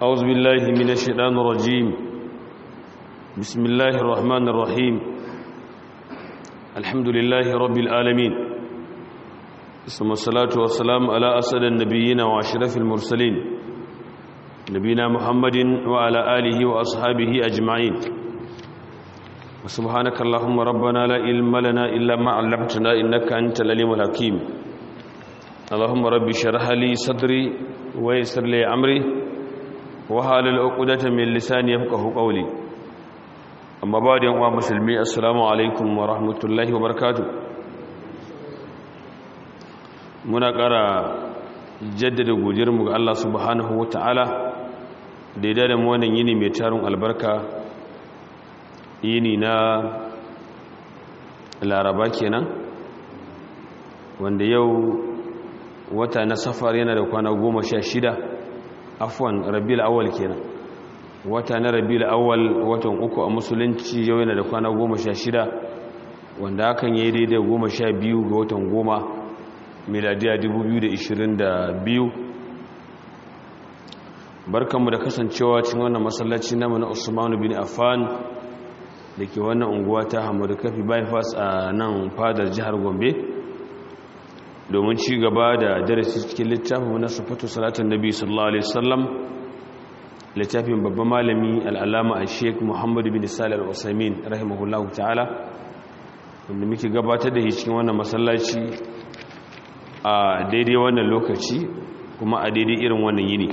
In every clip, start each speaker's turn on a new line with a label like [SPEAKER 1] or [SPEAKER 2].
[SPEAKER 1] أعوذ بالله من الشيطان الرجيم بسم الله الرحمن الرحيم الحمد لله رب العالمين ثم الصلاة والسلام على أسد النبيين وأشرف المرسلين نبينا محمد وعلى آله وأصحابه أجمعين وسبحانك اللهم ربنا لا علم لنا إلا ما علمتنا إنك أنت العليم الحكيم اللهم رب اشرح لي صدري ويسر لي أمري وحالل عقدة من لساني يفقهوا قولي amma ba da yanwa musulmi assalamu alaikum wa rahmatullahi wa barakatu muna ƙara jaddada godiyarmu ga Allah subhanahu wa ta'ala da ya dada wannan yini mai tarin albarka yini na laraba kenan wanda yau wata na safar yana da kwana goma sha shida afwan rabil awal kenan wata na rabiul awwal watan uku a musulunci yau yana da kwana goma sha shida wanda hakan ya yi daidai goma sha biyu ga watan goma miladiya 2022 barkanmu da kasancewa cikin wannan masallaci namu na usmanu bin affan da ke wannan unguwa ta hamadu kafi bypass a nan fadar jihar gombe domin ci gaba da darasi cikin littafin na sufatu salatun nabi sallallahu alaihi wasallam littafin babban malami al'alama a sheik muhammadu bin salar usamin rahimahullahu ta'ala wanda muke gabatar da shi cikin wannan masallaci a daidai wannan lokaci kuma a daidai irin wannan yini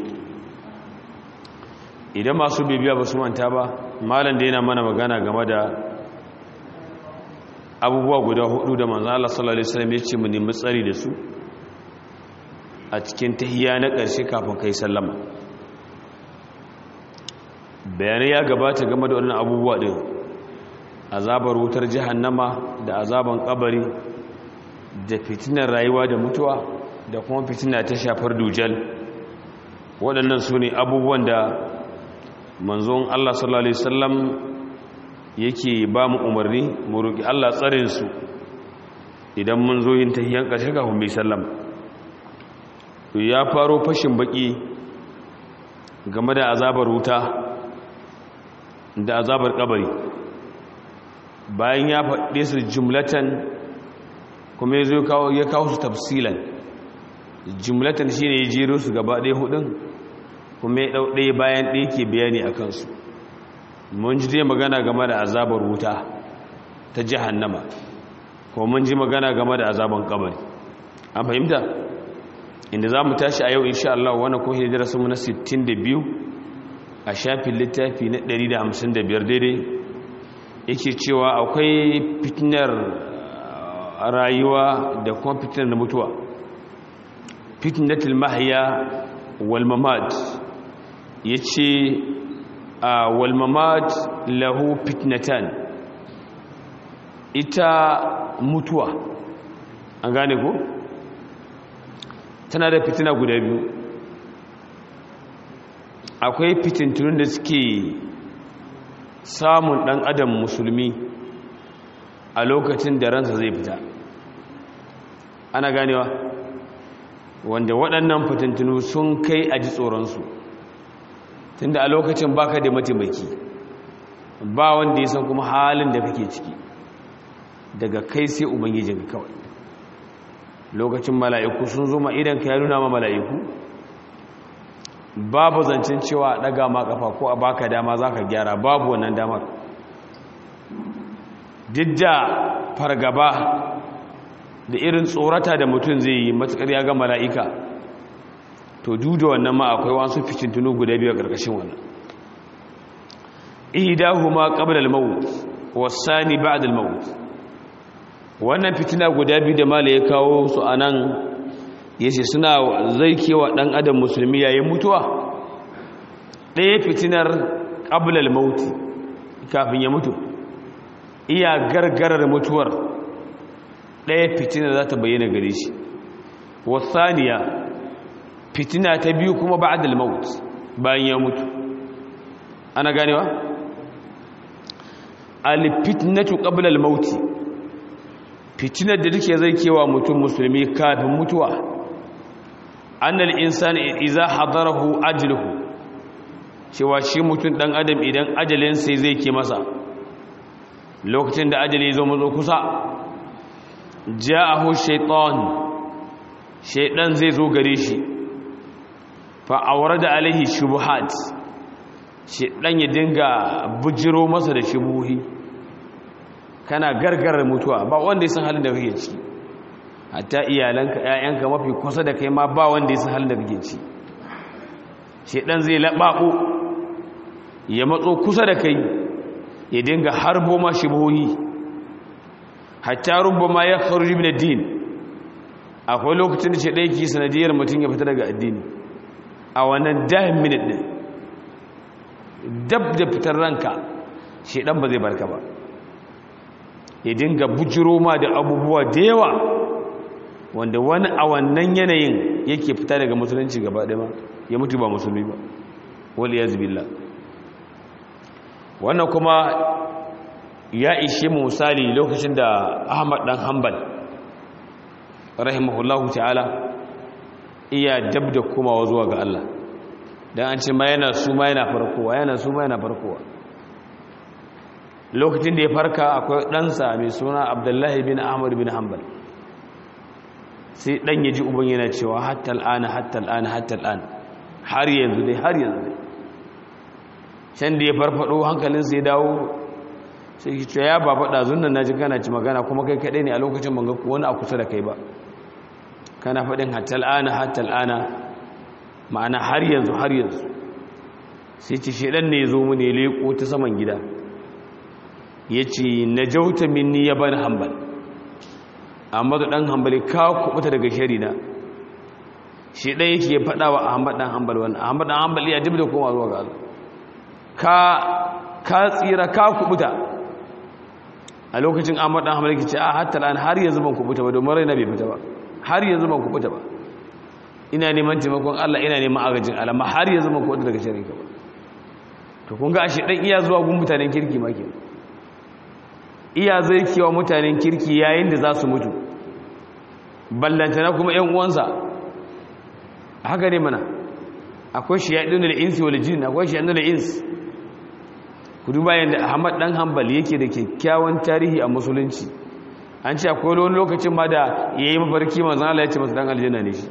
[SPEAKER 1] idan masu bibiya ba su manta ba malam da yana mana magana game da abubuwa guda hudu da manzan Allah sallallahu Alaihi wasallam ya ce mu nemi tsari da su a cikin tahiya na ƙarshe kafin kai sallama bayanai ya gabata game da wannan abubuwa ɗin azabar wutar jahannama da azaban kabari da fitinar rayuwa da mutuwa da kuma fitina ta shafar dujal waɗannan su ne abubuwan da manzon Allah sallallahu Alaihi wasallam yake ba mu umarni mu roƙi Allah tsarinsu idan mun zo yin tahiyan ƙarshe kafin bai sallam ya faro fashin baƙi game da azabar wuta da azabar kabari bayan ya faɗe su jumlatan kuma ya zo ya kawo su tafsilan jumlatan shi ne ya jero su gaba ɗaya hudun kuma ya ɗau ɗaya bayan ɗaya ke bayani a kansu mun ji dai magana game da azabar wuta ta jahannama kuma mun ji magana game da azaban kabari an fahimta inda za mu tashi a yau insha Allah wani ko hijira sun na 62 a shafin littafi na 155 daidai yake cewa akwai fitinar rayuwa da kuma fitinar mutuwa fitnatul mahya wal mamat yace wal mamat lahu fitnatan ita mutuwa an gane ko tana da fitina guda biyu akwai fitintunun da suke samun ɗan adam musulmi a lokacin da ransa zai fita ana ganewa wanda waɗannan fitintunu sun kai a ji tsoronsu tunda a lokacin baka da mataimaki ba wanda ya san kuma halin da kake ciki daga kai sai ubangijin kawai lokacin mala'iku sun zo ma idan ka ya nuna ma mala'iku babu zancen cewa daga ma kafa ko a baka dama zaka gyara babu wannan damar duk da fargaba da irin tsorata da mutum zai yi matukar ya ga mala'ika to duk da wannan ma akwai wasu fitintunu guda biyu a ƙarƙashin wannan ihdahuma qabla al-maut was-sani ba'da al-maut wannan fitina guda biyu da mala ya kawo su anan yace suna zai kewa dan adam musulmi yayin mutuwa ɗaya fitinar qablal mauti kafin ya mutu iya gargarar mutuwar ɗaya fitinar za ta bayyana gare shi wasaniya fitina ta biyu kuma ba'dal maut bayan ya mutu ana ganewa al fitnatu qabla al mauti fitinar da take zai kewa mutum musulmi kafin mutuwa annal insani idza hadarahu ajluhu cewa shi mutum ɗan adam idan ajalin sai zai ke masa lokacin da ajali zo mazo kusa ja'ahu shaitan shaitan zai zo gare shi fa da alaihi shubuhat shaitan ya dinga bujiro masa da shubuhi kana gargarar mutuwa ba wanda ya san halin da kake ciki hatta iyalanka ƴaƴanka mafi kusa da kai ma ba wanda ya san halin da kake ciki shaitan zai labako ya matso kusa da kai ya dinga harbo ma shubuhi hatta rubbama ya kharuji min ad-din akwai lokacin da shaitan yake sanadiyar mutum ya fita daga addini a wannan dahin minute din dab da fitar ranka shaitan ba zai barka ba ya dinga bujiro ma da abubuwa da yawa wanda wani a wannan yanayin yake fita daga musulunci gaba ɗaya ya mutu ba musulmi ba wal ya zubilla wannan kuma ya ishe mu misali lokacin da ahmad dan hanbal rahimahullahu ta'ala iya dab da komawa zuwa ga Allah dan an ce ma yana su ma yana farkowa yana su ma yana farkowa lokacin da ya farka akwai ɗansa mai suna abdullahi bin ahmad bin hanbal sai ɗan ya ji uban yana cewa hatta al'ana hatta al'ana hatta al'ana har yanzu dai har yanzu dai can da ya farfado hankalinsa ya dawo sai ki ce ya baba ɗazun nan na ji kana ci magana kuma kai kaɗai ne a lokacin banga wani a kusa da kai ba kana faɗin hatta al'ana hatta al'ana ma'ana har yanzu har yanzu sai ce shaɗan ne ya zo mu ne leƙo ta saman gida ya ce na jauta minni ya bani hambal amma da ɗan hambali ka kubuta daga shari na shi ɗaya yake faɗa wa ahmad ɗan hambal wani ahmad ɗan hambal ya jib da koma zuwa ga Allah ka tsira ka kubuta a lokacin ahmad ɗan hambal yake ce a hatta an har yanzu ban kubuta ba domin raina bai fita ba har yanzu ban kubuta ba ina neman taimakon Allah ina neman agajin alama har yanzu ban kubuta daga shari ka ba to kun ga ashe ɗan iya zuwa gun mutanen kirki ma kenan iya zai kewa mutanen kirki yayin da za su mutu ballantana kuma ‘yan uwansa haka ne mana akwai shi yaɗin da insi wal jin akwai shi yaɗin da insi ku duba yadda ahmad ɗan hambal yake da kyakkyawan tarihi a musulunci an ce akwai wani lokacin ma da ya yi mafarki manzan Allah ya ce masu ɗan aljanna ne shi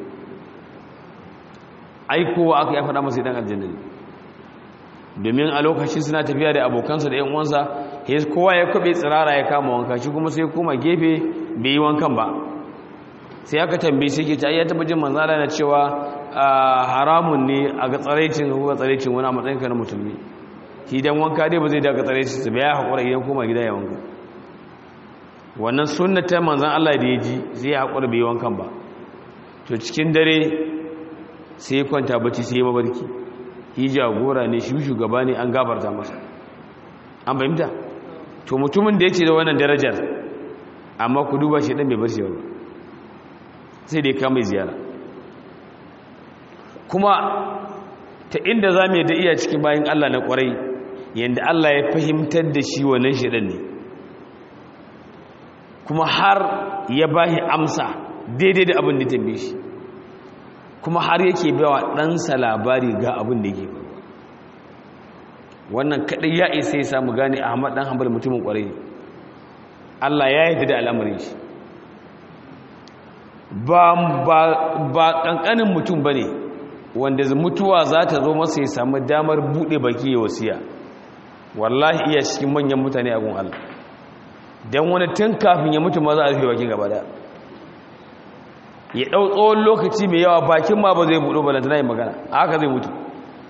[SPEAKER 1] aikowa aka ya faɗa masu ɗan aljanna ne domin a lokacin suna tafiya da abokansa da ‘yan uwansa kowa ya kwabe tsirara ya kama wanka shi kuma sai kuma gefe bai yi wankan ba sai aka tambaye sai ke ta ya taba jin manzala na cewa haramun ne a ga tsaraicin ko tsaraicin wani a matsayin ka na musulmi idan wanka dai ba zai daga tsaraicin su ba ya haƙura idan koma gida ya wanka wannan sunnata manzan Allah da ya ji zai haƙura bai yi wankan ba to cikin dare sai kwanta bacci sai mabarki hija gora ne shi shugaba ne an gafarta masa an fahimta to mutumin da yake da wannan darajar amma ku duba shi dan bai bar shi ba sai dai kama ziyara kuma ta inda za mu yadda iya cikin bayan Allah na kwarai yadda Allah ya fahimtar da shi wannan shidan ne kuma har ya bashi amsa daidai da abin da tambaye shi kuma har yake bawa ɗansa labari ga abin da yake faruwa wannan kaɗai ya isa ya samu gane ahmad ɗan hanbal mutumin ƙwarai ne allah ya yi da al'amarin shi ba ƙanƙanin mutum ba ne wanda mutuwa za ta zo masa ya samu damar buɗe baki ya wasiya wallahi iya cikin manyan mutane a gun allah don wani tun kafin ya mutu ma za a rufe bakin gaba da ya ɗau tsawon lokaci mai yawa bakin ma ba zai buɗo ba lantana yi magana haka zai mutu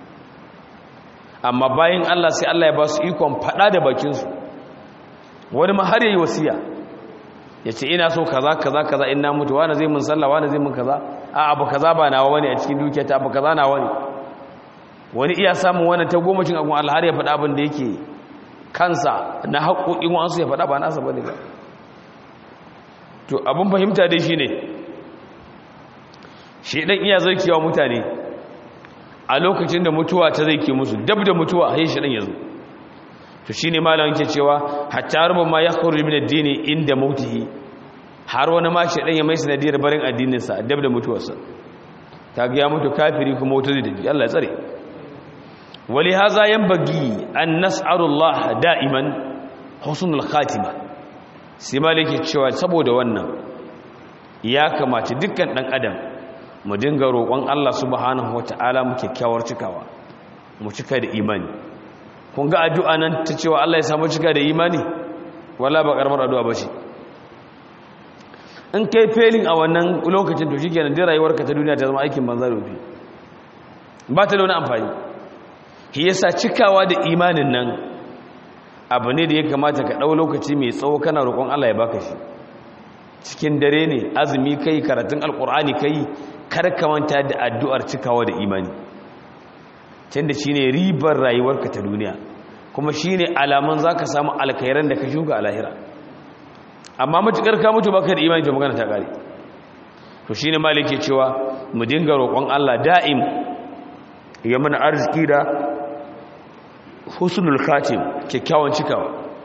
[SPEAKER 1] amma bayan Allah sai Allah ya ba su ikon faɗa da bakinsu wani ma har ya yi wasiya ya ce ina so kaza kaza kaza in na mutu wani zai mun sallah wani zai mun kaza a abu kaza ba nawa wani a cikin dukiya ta abu kaza nawa ne wani iya samun wani ta gomacin agun Allah har ya faɗa abin da yake kansa na haƙoƙin wasu ya faɗa ba nasa ba ne ba to abin fahimta dai shi ne shi ɗan iya zarkewa mutane a lokacin da mutuwa ta zai ke musu dab da mutuwa a shi ɗan ya zo to shi ne malamin ke cewa hatta rubin ma ya kawar min addini inda mautihi har wani ma shi ɗan ya mai sanadiyar barin addininsa dab da mutuwarsa ta ga ya mutu kafiri kuma wata zai tafi Allah ya tsare wali haza yanbaghi an nas'alullah da'iman husnul khatima sai malike cewa saboda wannan ya kamace dukkan dan adam mu dinga roƙon Allah subhanahu wata'ala mu kyakkyawar cikawa mu cika da imani kun ga addu'a nan ta cewa Allah ya samu cika da imani wala ba karamar addu'a ba ce in kai felin a wannan lokacin to shi kenan dai rayuwarka ta duniya ta zama aikin banza rufi ba ta da wani amfani shi yasa cikawa da imanin nan abu ne da ya kamata ka ɗau lokaci mai tsawo kana roƙon Allah ya baka shi cikin dare ne azumi kai karatun alƙur'ani kai kar ka manta da addu'ar cikawa da imani tunda shine ribar rayuwarka ta duniya kuma shine alaman zaka samu alkhairan da ka shuka a lahira amma matukar ka mutu baka da imani to magana ta kare to shine malike cewa mu dinga roƙon Allah da'im ya mana arziki da husnul khatim kyakkyawan cikawa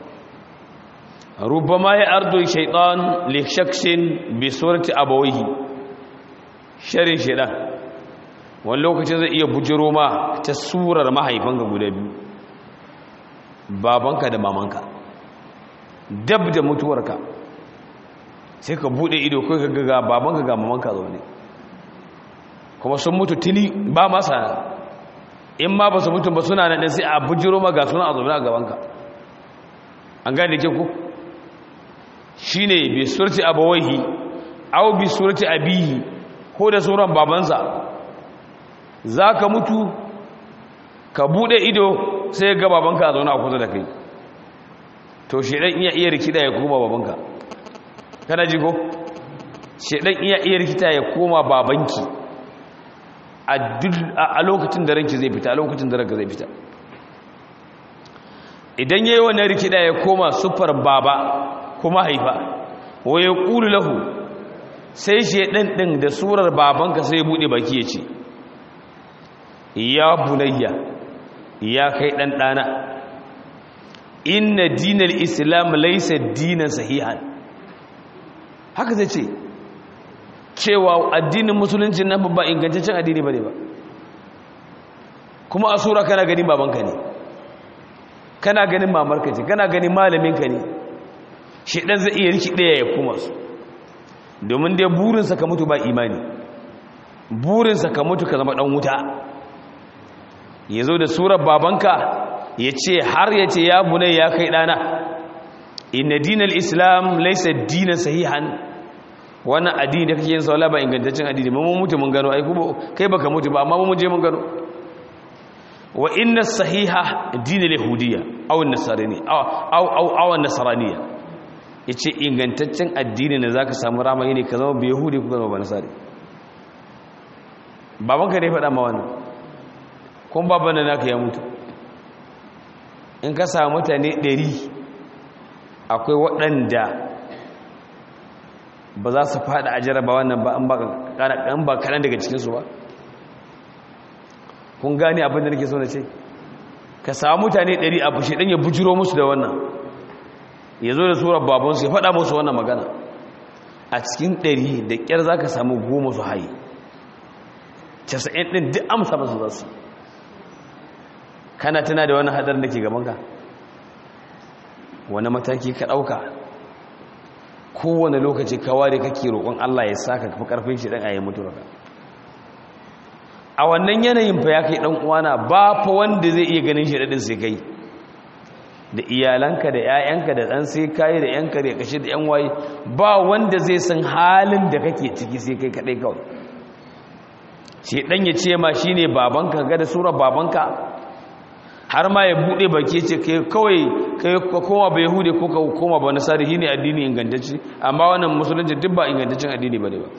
[SPEAKER 1] rubama ya ardu shaytan li shakhsin bi surati abawayhi sharin shaytan wani lokacin zai iya bujiro ma ta surar mahaifanka guda biyu babanka da mamanka dab da mutuwarka sai ka bude ido kai ka ga babanka ga mamanka zaune kuma sun mutu tuni ba masa in ma ba su mutu ba suna nan sai a bujiro ma ga suna a zaune a gabanka an gane ke ku shi ne bi surti abawaihi au bi surti abihi ko da sauran babansa za ka mutu ka bude ido sai ga babanka a zaune a kusa da kai to shedan iya iya rikida ya koma babanka kana ji ko shedan iya iya rikita ya koma babanki a lokacin da ranki zai fita a lokacin da ranka zai fita idan yayi wannan rikida ya koma sufar baba kuma haifa wa ya qulu lahu sai shedan din da surar babanka sai ya bude baki ya ce ya bunayya ya kai dan dana inna dinal islam laysa dinan sahihan haka zai ce cewa addinin musulunci nan ba ingantaccen addini bane ba kuma a sura kana ganin babanka ne kana ganin mamarka ce kana ganin malaminka ne shi dan zai iya riki daya ya kuma su domin dai burinsa ka mutu ba imani burinsa ka mutu ka zama dan wuta ya zo da surar babanka ya ce har ya ce ya bunai ya kai ɗana inna dinal islam laisa dinan sahihan wannan addini da kake yin saula ba ingantaccen addini ba mun mutu mun gano ai kuma kai baka mutu ba amma mun je mun gano wa inna sahiha dinal yahudiyya aw nasarani aw aw aw aw nasraniya yace ingantaccen addini ne zaka samu rama ne ka zama ba yahudi ko zama ba nasari babanka ne faɗa ma wannan kun baban da naka ya mutu in ka samu mutane ɗari akwai waɗanda ba za su faɗa a jaraba wannan ba an ba kaɗan daga cikinsu ba kun gane abin da nake so na ce ka samu mutane ɗari a bushe ɗan ya bujiro musu da wannan ya zo da tsoron babansu ya faɗa musu wannan magana a cikin ɗari da ƙyar za ka samu goma su haye casa'in ɗin duk amsa masu za su kana tana da wani hadar da ke gabanka wani mataki ka ɗauka kowane lokaci kawai kake roƙon Allah ya saka kafa ƙarfin shi ɗan a yi mutuwaka a wannan yanayin fa ya kai ɗan uwana ba fa wanda zai iya ganin shi ɗaɗin sai kai da iyalanka da 'ya'yanka da ɗan sai kayi da 'yanka da kashe da 'yan waye ba wanda zai san halin da kake ciki sai kai kaɗai kawai shi ɗan ya ce ma shi ne babanka ga da sura babanka har ma ya bude baki ce kai kawai kai koma ba yahudi ko ka koma ba nasari shine addini ingantacce amma wannan musulunci duk ba ingantaccen addini bane ba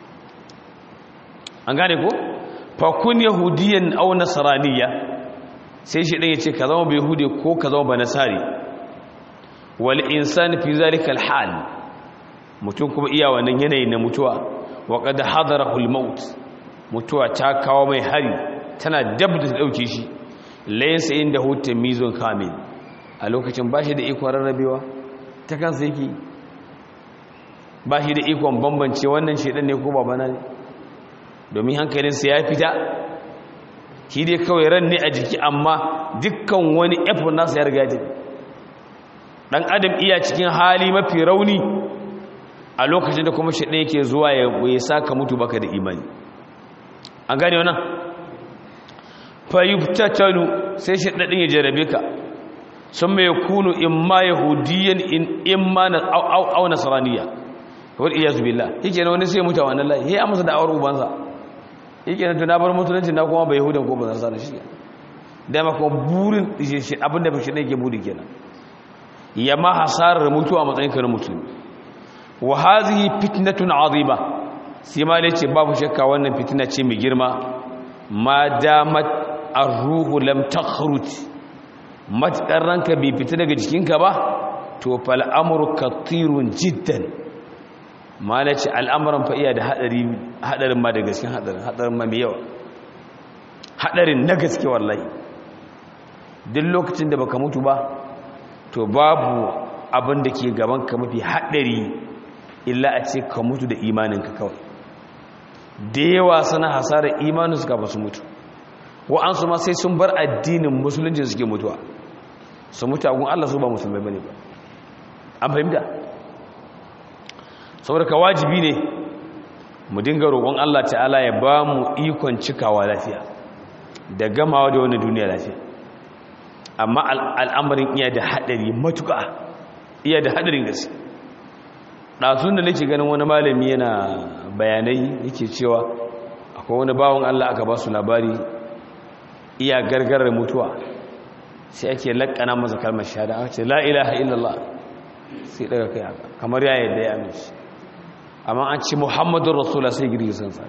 [SPEAKER 1] an gane ko fa kun yahudiyan aw nasraniya sai shi dan yace ka zama ba yahudi ko ka zama ba nasari wal insan fi zalika al hal mutum kuma iya wannan yanayin na mutuwa wa qad hadarahu al maut mutuwa ta kawo mai hari tana dab da ta dauke shi laisa inda hutun mizon kamil a lokacin ba shi da ikon rarrabewa ta kansa yake ba shi da ikon bambance wannan shaidan ne ko babana ne domin hankalinsa ya fita shi dai kawai ran ne a jiki amma dukkan wani effort nasa ya riga ya tafi dan adam iya cikin hali mafi rauni a lokacin da kuma shi ɗaya yake zuwa ya saka mutu baka da imani an gane wannan fayyubtattalu sai shi ɗaɗin ya jarabe ka sun mai kunu imma yahudiyan imma na au nasaraniya kawai iya zubila yake na wani sai mutu a wannan layi ya amsa da awar ubansa yake na tunabar musulunci na kuma bai yahudan ko ba zan sana shi dama kuma burin abinda ba shi ɗaya ke buri kenan ya ma hasarar mutuwa a matsayin ka na mutum wa hazihi fitnatun azima sai ma ne ce babu shakka wannan fitina ce mai girma ma damat ar-ruhu lam takhruj matakar ranka bai fita daga jikinka ba to fal amru katirun jiddan ma ne ce al'amuran fa iya da hadari hadarin ma da gaskiya hadarin hadarin ma mai yawa hadarin na gaske wallahi duk lokacin da baka mutu ba to babu abin da ke gaban ka mafi haɗari illa a ce ka mutu da imaninka kawai da yawa sana hasarar imanin suka ba su mutu wa'ansu ma sai sun bar addinin musulunci suke mutuwa su mutu agun Allah su ba musulmai bane ba an fahimta saboda ka wajibi ne mu dinga roƙon Allah ta'ala ya ba mu ikon cikawa lafiya da gamawa da wani duniya lafiya amma al'amarin iya da haɗari matuƙa iya da haɗarin gaske ɗasun da nake ganin wani malami yana bayanai yake cewa akwai wani bawon Allah aka ba su labari iya gargarar mutuwa sai ake laƙana masa kalmar shahada aka ce la ilaha illallah sai daga kai haka kamar ya yadda ya amince amma an ce muhammadun rasulullah sai girgizan sa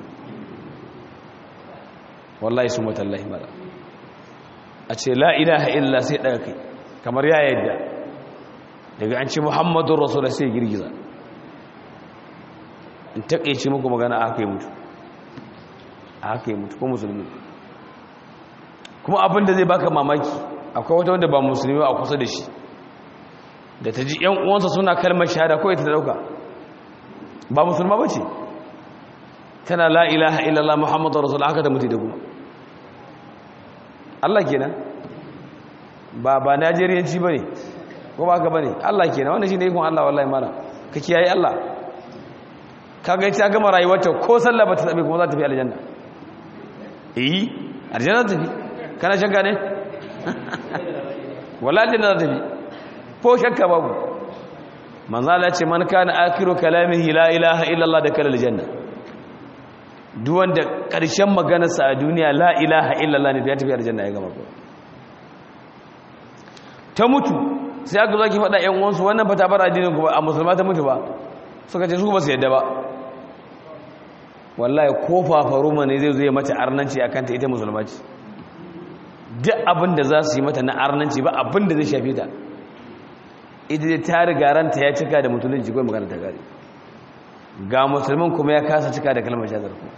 [SPEAKER 1] wallahi su matallahi mara a ce la ilaha illallah sai daga kai kamar ya yadda daga an ce muhammadun rasulullah sai girgiza in taƙaice muku magana aka yi mutu aka yi mutu ko musulmi kuma abin da zai baka mamaki akwai wata wanda ba musulmi a kusa da shi da ta ji ‘yan uwansa suna kalmar shahada kawai ta dauka ba musulma ba ce tana la ilaha illallah muhammadu rasul haka da mutu da kuma Allah kenan ba ba najeriyanci ba ne ko ba ka ba ne Allah kenan wanda shi ne ikon Allah wallahi mana ka kiyaye Allah kaga ita gama rayuwarta ko sallah ba ta tsabe kuma za ta fi aljanna eh aljanna ta fi kana shakka ne wallahi aljanna za ta fi ko shakka babu manzo Allah ce man kana akiru kalamihi la ilaha illa Allah da kala aljanna duk wanda karshen maganarsa a duniya la ilaha illa Allah ne da ya tafi aljanna ya gama ko ta mutu sai aka zo ki faɗa ƴan uwansu wannan ba ta bar addinin ku ba a musulma ta mutu ba suka ce su ba su yadda ba wallahi ko fafaruma ne zai zai mata arnanci akan ta ita musulma ce duk abin da za su yi mata na arnanci ba abin da zai shafe ta ita dai ta riga ranta ya cika da musulunci kawai magana ta gari ga musulman kuma ya kasa cika da kalmar shazar ku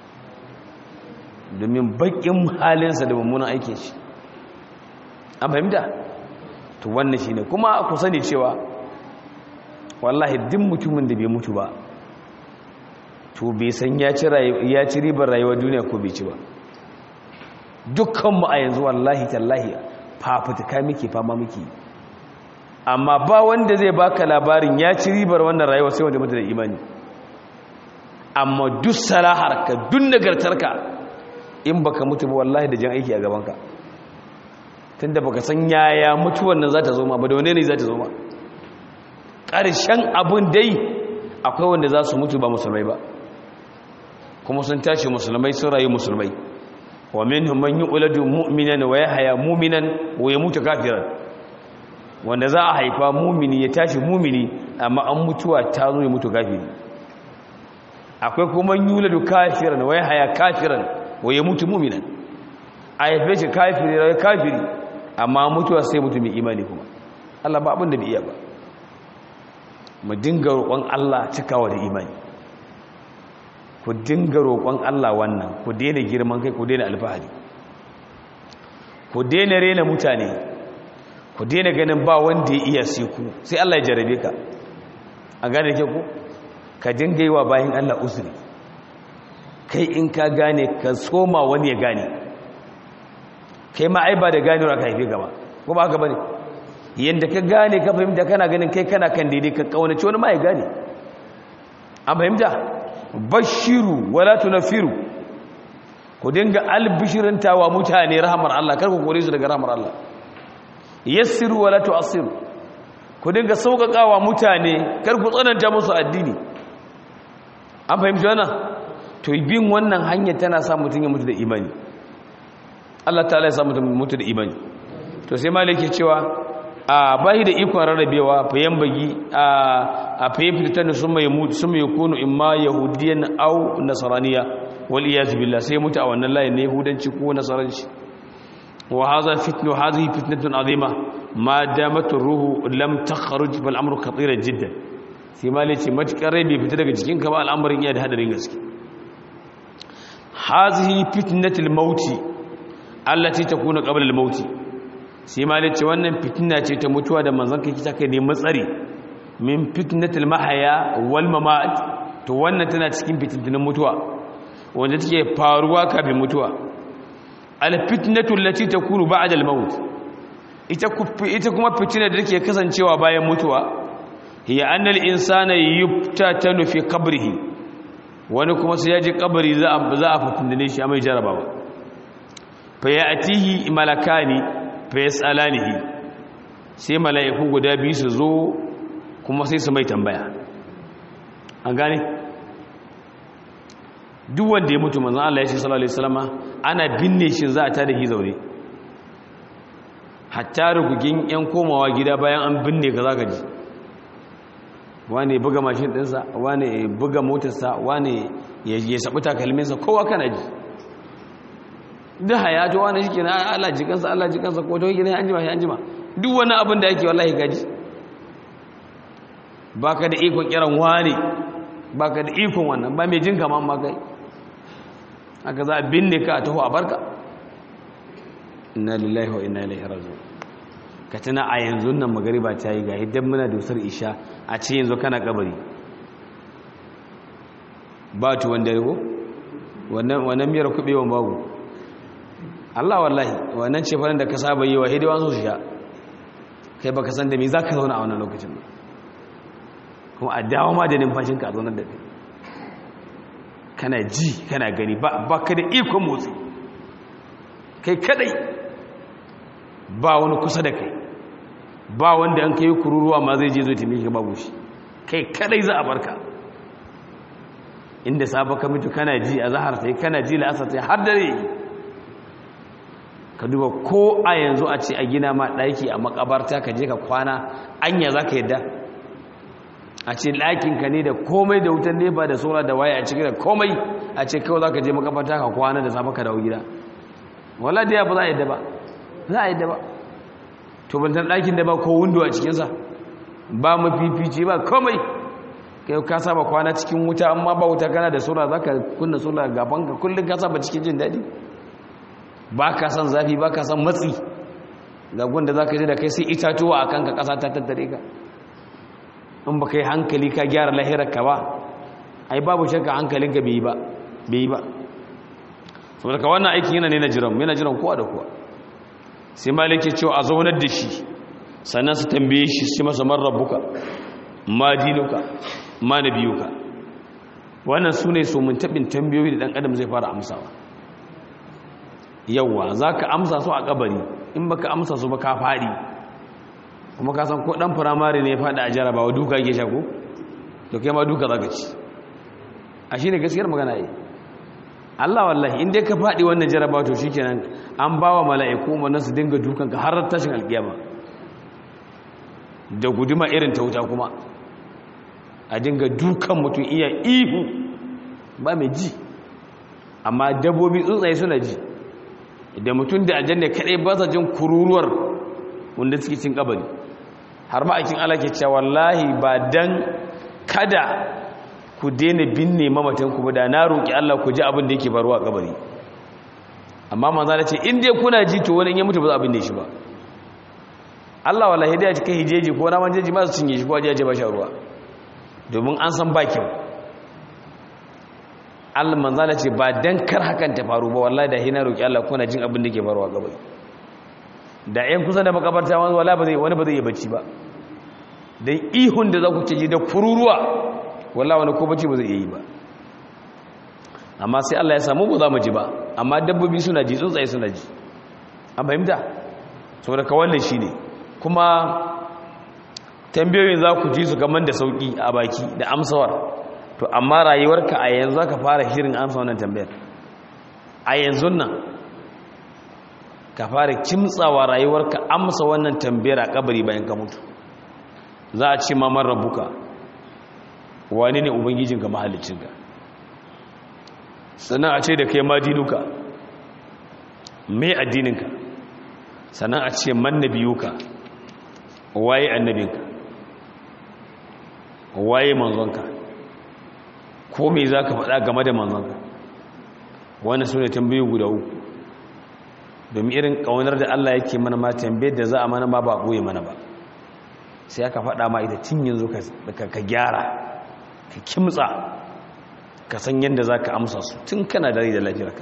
[SPEAKER 1] domin bakin halinsa da mummunan aikin shi an fahimta to wannan shi ne kuma ku sani cewa wallahi duk mutumin da bai mutu ba to bai san ya ci ribar rayuwar duniya ko bai ci ba dukkanmu a yanzu wallahi tallahi fafutuka muke fama muke amma ba wanda zai baka labarin ya ci ribar wannan rayuwa sai wanda mutu da imani amma duk salaharka duk nagartarka in baka mutu ba wallahi da jan aiki a gabanka tunda baka san yaya mutuwan nan za ta zo ma ba da wane ne za ta zo ma ƙarshen abin dai akwai wanda za su mutu ba musulmai ba kuma sun tashi musulmai sun rayu musulmai wa minhum man yu'ladu mu'minan wa yahya mu'minan wa yamutu kafiran wanda za a haifa mumini ya tashi mumini amma an mutuwa ta zo ya mutu kafiri akwai kuma yuladu kafiran wa yahya kafiran wa yamutu mu'minan a haife shi kafiri rai kafiri amma mutuwa sai mutu mai imani kuma Allah ba abin da bai iya ba mu dinga roƙon Allah cikawa da imani ku dinga roƙon Allah wannan ku daina girman kai ku daina alfahari ku daina rena mutane ku daina ganin ba wanda ya iya sai ku sai Allah ya jarabe ka a gane ke ku ka dinga yi wa bayan Allah uzuri kai in ka gane ka soma wani ya gane kai ma ai ba da ganewa ka haife gaba ko ba haka bane yanda ka gane ka fahimta kana ganin kai kana kan daidai ka kaunaci wani ma ya gane an fahimta bashiru wala tunafiru ku dinga albishirintawa mutane rahamar Allah kar ku kore su daga rahamar Allah yassiru wala tu'assiru ku dinga sauƙaƙawa mutane kar ku tsananta musu addini an fahimci wannan to bin wannan hanyar tana sa mutum ya mutu da imani Allah ta'ala ya sa mutum mutu da imani to sai malaki cewa a bayi da ikon rarrabewa fayan bagi a fayan fitattar sun mai mutu sun mai kunu imma yahudiyan au nasaraniya wal iyaz billah sai mutu a wannan layin na yahudanci ko nasaranci wa hadha fitnu hadhihi fitnatun azima ma damat ruhu lam takhruj fal amru khatira jiddan sai malaki matukar rai bai fita daga cikin ka ba al'amarin iya da hadarin gaske hadhihi fitnatul mauti allati takunu qabla al mauti sai malai ce wannan fitina ce ta mutuwa da manzon kai kita kai ne matsari min fitnatul mahaya wal mamat to wannan tana cikin fitintinin mutuwa wanda take faruwa kafin mutuwa al fitnatu allati takunu ba'da al maut ita ita kuma fitina da take kasancewa bayan mutuwa hiya annal insana yuftatanu fi qabrihi wani kuma sai ya je kabari za a za a fitindine shi a mai jarabawa fa ya'tihi malakani fayasalanihi sai mala'iku guda biyu su zo kuma sai su mai tambaya an gane duk wanda ya mutu manzon Allah ya ce sallallahu alaihi wasallama ana binne shi za a tada shi zaure hatta rugugin yan komawa gida bayan an binne ka zaka ji wane ya buga mashin dinsa wane ya buga motarsa wane ya sabu takalminsa kowa kana ji duk hayato wani shi kenan Allah jikansa Allah jikansa ko to kenan an jima shi an jima duk wani abin da yake wallahi gaji baka da ikon kiran wani baka da ikon wannan ba mai jin kaman ma kai haka za a binne ka a taho a barka inna lillahi wa inna ilaihi raji'un ka tana a yanzu nan magariba ta yi ga idan muna dusar isha a ce yanzu kana kabari ba tuwon dare ko wannan miyar kubewan babu Allah wallahi wannan ce farin da ka saba yi wa hidiwa su sha kai baka san da me za ka zauna a wannan lokacin ba kuma a dawo ma da numfashinka a zaunar da kai kana ji kana gani ba ka da ikon motsi kai kadai ba wani kusa da kai ba wanda an kai kururuwa ma zai je zo taimake ka babu shi kai kadai za a barka inda safa ka mutu kana ji a zahar sai kana ji la'asar sai har dare ka duba ko a yanzu a ce a gina ma ɗaki a makabarta ka je ka kwana anya za ka yadda a ce ɗakinka ne da komai da wutan nefa da sola da waya a cikin da komai a ce kawai za ka je makabarta ka kwana da safa ka dawo gida wala da ya ba za a yadda ba za a yadda ba to bantan ɗakin da ba ko windo a cikinsa ba mafifici ba komai kai ka saba kwana cikin wuta amma ba wuta kana da sola za ka kunna sola gaban ka kullum ka saba cikin jin daɗi ba ka san zafi ba ka san matsi ga gunda za ka je da kai sai itatuwa a kanka ƙasa ta tattare ka in ba kai hankali ka gyara lahirarka ba ai babu shakka hankalinka bai yi ba bai yi ba saboda ka wannan aikin yana ne na jiran yana jiran kowa da kowa sai malike cewa a zaunar da shi sannan su tambaye shi sai masa man rabbuka ma dinuka ma nabiyuka wannan su ne so mun taɓin tambayoyi da ɗan adam zai fara amsawa yawwa za ka amsa su a kabari in baka amsa su ba ka faɗi kuma ka san ko ɗan firamare ne ya faɗi a jarabawa duka ke shako to kai ma duka za ka ci a shi ne gaskiyar magana yi Allah wallahi in dai ka faɗi wannan jarabawa to shi kenan an ba wa mala'iku wannan su dinga dukanka har tashin alƙiyama da guduma irin ta wuta kuma a dinga dukan mutum iya ihu ba mai ji amma dabbobi tsuntsaye suna ji da mutum da aljanna kadai ba sa jin kururuwar wanda suke cin kabari har ma aikin Allah ke cewa wallahi ba dan kada ku daina binne mamatan ku ba da na roki Allah ku ji abin da yake faruwa a kabari amma manzo Allah ce in dai kuna ji to wani in ya mutu ba za a binne shi ba Allah wallahi da ya ci kai hijeji ko naman jeji ma su cinye shi ko ya je ba shi ruwa domin an san bakin Allah manzala ce ba dan kar hakan ta faru ba wallahi da hina roki Allah kuna jin abin da ke faruwa gaba da yan kusa da makabarta wani wala ba zai wani ba zai yi bacci ba dan ihun da za ku ce da kururuwa wala wani ko bacci ba zai yi ba amma sai Allah ya samu ba za mu ji ba amma dabbobi suna ji tsuntsaye suna ji an fahimta saboda ka wannan shine kuma tambayoyin za ku ji su kamar da sauki a baki da amsawar to amma rayuwarka a yanzu ka fara shirin amsa wannan tambayar a yanzu nan ka fara kimtsawa rayuwarka amsa wannan tambayar a kabari bayan ka mutu za a ce mamar rabuka wani ne ubangijinka mahalicinka sannan a ce da kai madinuka mai addininka sannan a ce man nabiyuka waye annabinka waye manzonka ko me za ka faɗa game da manzonka wannan su ne tambayi guda uku domin irin ƙaunar da Allah yake mana ma tambayar da za a mana ma ba ɓoye mana ba sai aka faɗa ma ita tun yanzu ka gyara ka kimtsa ka san yadda za ka amsa su tun kana dare da lafiyarka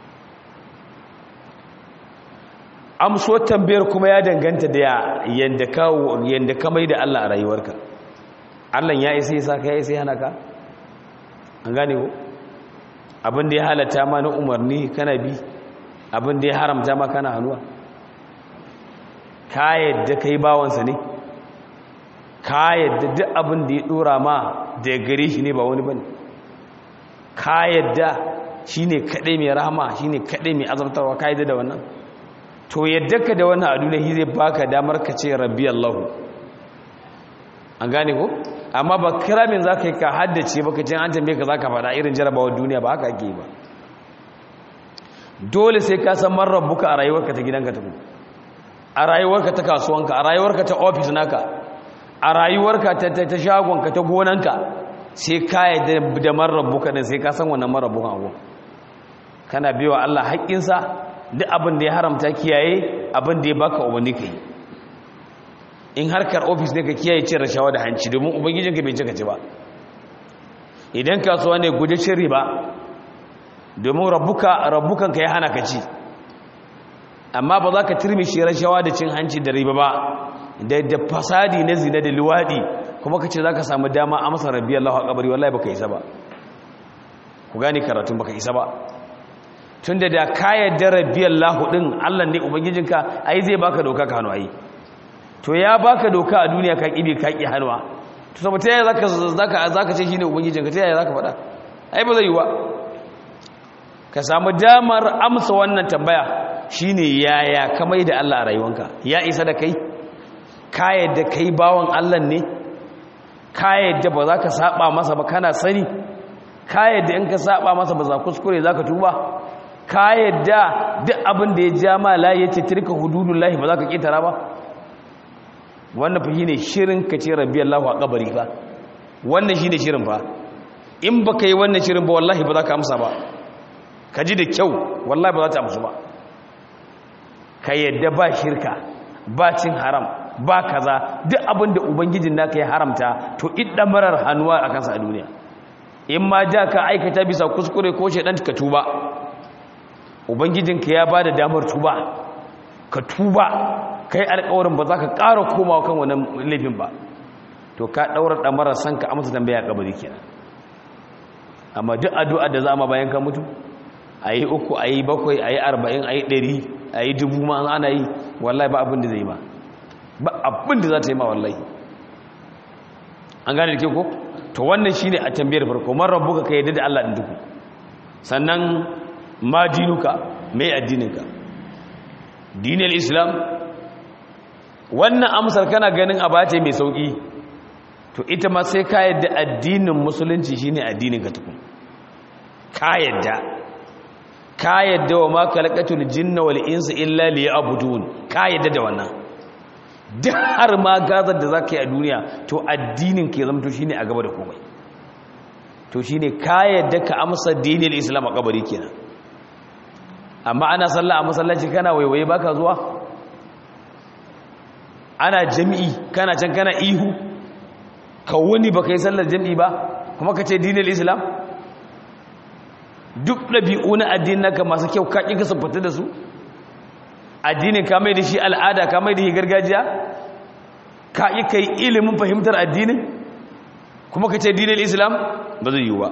[SPEAKER 1] amso tambayar kuma ya danganta da yadda ka mai da Allah a rayuwarka Allah ya isa ya sa ka ya isa ya hana ka an gane ko abin da ya halatta ma na umarni kana bi abin da ya haramta ma kana hannuwa ka yadda ka yi bawansa ne ka yadda duk abin da ya dora ma da gare shi ne ba wani bane ka yadda shi ne kaɗai mai rahama shi ne kaɗai mai azabtarwa ka yadda da wannan to yadda ka da wannan a duniya shi zai baka damar ka ce rabbi allahu an gane ko amma ba kiramin za ka yi ka haddace baka cin an tambaye ka za ka faɗa irin jarabawar duniya ba haka ake ba dole sai ka san man rabbuka a rayuwarka ta gidanka ta a rayuwarka ta kasuwanka a rayuwarka ta ofis naka a rayuwarka ta shagonka ta gonanka sai ka yi da man rabbuka din sai ka san wannan man rabbukan abu kana biyo Allah haƙƙinsa duk abin da ya haramta kiyaye abin da ya baka umarni ka yi in harkar ofis ne ka kiyaye cin rashawa da hanci domin ubangijinka bai cika ci ba idan kasuwa ne guje cin riba domin rabbukan ka ya hana ka ci amma ba za ka turmishi rashawa da cin hanci da riba ba da fasadi na zina da luwaɗi kuma ka ce za ka samu dama a masa rabbi Allah a kabari wallahi baka isa ba ku gane karatun baka isa ba tun da da ka yadda rabbi Allah ɗin Allah ne ubangijinka ai zai baka doka ka hannu ai to ya baka doka a duniya ka kibe ka ki hannuwa to saboda ta yaya zaka zaka ce shine ubangijinka ta yaya zaka faɗa ai ba zai yi ba ka samu damar amsa wannan tambaya shine yaya ka mai da Allah a rayuwanka ya isa da kai ka yadda kai bawan Allah ne ka yadda ba za ka saba masa ba kana sani ka yadda in ka saba masa ba za kuskure za ka tuba ka yadda duk abin da ya ja ma layi ya ce tirka hududullahi ba za ka ƙetara ba wannan fa shine shirin ka ce rabbi Allah a kabari fa wannan shine shirin fa in ba ka yi wannan shirin ba wallahi ba za ka amsa ba ka ji da kyau wallahi ba za ta amsu ba ka yadda ba shirka ba cin haram ba kaza duk abin da ubangijin naka ya haramta to idda marar hannuwa a kansa a duniya in ma ja ka aikata bisa kuskure ko shaidan ka tuba ubangijinka ya ba da damar tuba ka tuba kai alƙawarin ba za ka ƙara komawa kan wannan laifin ba to ka ɗaura ɗamarar san ka amsa tambaya kabari kenan amma duk addu'a da za ma bayan ka mutu a yi uku a yi bakwai a yi arba'in a yi ɗari a yi dubu ma ana yi wallahi ba abin da zai ma ba abin da za ta yi ma wallahi an gane da ke ko to wannan shi ne a tambayar farko man rabu ka yadda da Allah ɗin duku sannan ma dinuka mai addininka dinil islam wannan amsar kana ganin a bace mai sauƙi to ita ma sai ka yadda addinin musulunci shine addinin ka tukun ka yadda ka yadda wa ma khalaqatul jinna wal insa illa liya'budun ka yadda da wannan duk har ma gazar da zaka yi a duniya to addinin ka zama to shine a gaba da komai to shine ka yadda ka amsa dinin islam a kabari kenan amma ana sallah a masallaci kana waiwaye baka zuwa ana jami'i kana can kana ihu ka wani baka yi sallar jami'i ba kuma ka ce dinin islam duk ɗabi'u na addinin naka masu kyau ka ƙi ka siffata da su addinin ka mai da shi al'ada ka mai da shi gargajiya ka yi kai ilimin fahimtar addinin kuma ka ce dinin islam ba zai yi ba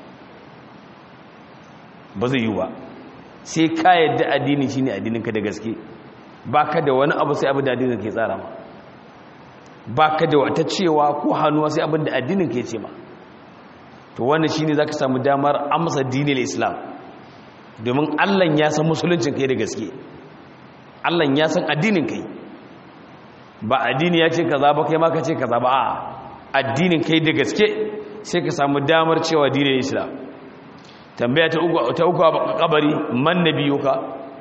[SPEAKER 1] ba zai yi ba sai ka yadda addini shine addininka da gaske ba ka da wani abu sai abin da addinin ke tsara ma ba ka da wata cewa ko hannuwa sai abin da addinin ke ce ma to wannan shine zaka samu damar amsa dinin islam domin Allah ya san musuluncin kai da gaske Allah ya san addinin kai ba addini ya ce kaza ba kai ma ka ce kaza ba a addinin kai da gaske sai ka samu damar cewa dinin islam tambaya ta uku ta uku a kabari man nabiyuka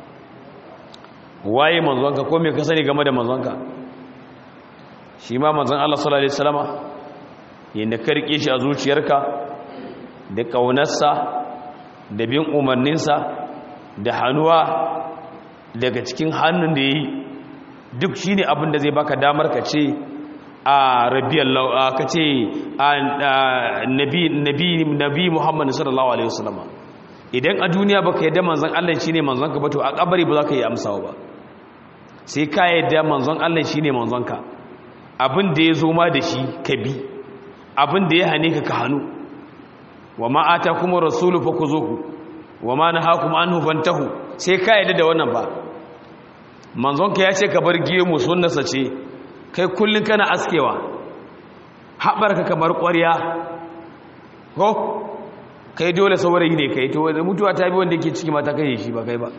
[SPEAKER 1] waye manzonka ko me ka sani game da manzonka shi ma manzon Allah sallallahu alaihi wasallama yanda ka rike shi a zuciyarka da kaunarsa da bin umarninsa da hannuwa daga cikin hannun da yi duk shine abin da zai baka damar ka ce a rabiyallahu ka ce nabi nabi nabi Muhammad sallallahu alaihi wasallama idan a duniya baka yadda manzon Allah shine manzon ka ba to a kabari ba za ka yi amsawa ba sai ka yadda manzon Allah shine manzon ka abin da ya zo ma da shi ka bi abin da ya hane ka ka hannu wa ma atakum rasulu fakuzuhu wa ma nahakum anhu fantahu sai ka yadda da wannan ba manzon ka ya ce ka bar gemu sunnarsa ce kai kullun kana askewa haɓarka kamar ƙwarya ko kai dole saurayi ne kai to mutuwa ta bi wanda yake ciki mata kai shi ba kai ba